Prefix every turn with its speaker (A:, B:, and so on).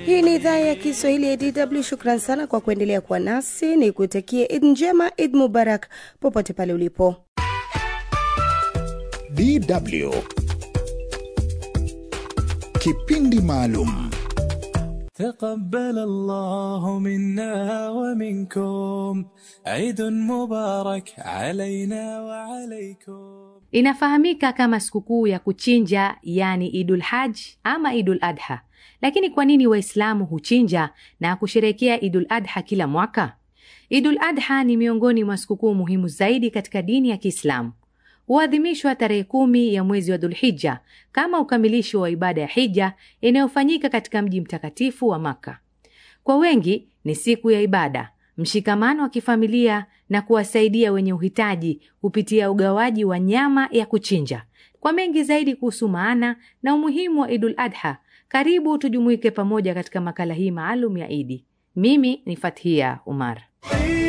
A: Hii ni idhaa ya Kiswahili ya DW. Shukran sana kwa kuendelea kuwa nasi, ni kutakie Id njema, Id Mubarak popote pale ulipo.
B: DW kipindi maalum.
C: تقبل الله منا ومنكم عيد مبارك علينا وعليكم
D: Inafahamika kama sikukuu ya kuchinja, yani Idul Haj ama Idul Adha. Lakini kwa nini Waislamu huchinja na kusherekea Idul Adha kila mwaka? Idul Adha ni miongoni mwa sikukuu muhimu zaidi katika dini ya Kiislamu. Huadhimishwa tarehe kumi ya mwezi wa Dhulhija kama ukamilisho wa ibada ya hija inayofanyika katika mji mtakatifu wa Makka. Kwa wengi ni siku ya ibada, mshikamano wa kifamilia na kuwasaidia wenye uhitaji kupitia ugawaji wa nyama ya kuchinja. Kwa mengi zaidi kuhusu maana na umuhimu wa Idul Adha, karibu tujumuike pamoja katika makala hii maalum ya Idi. Mimi ni Fathia Umar.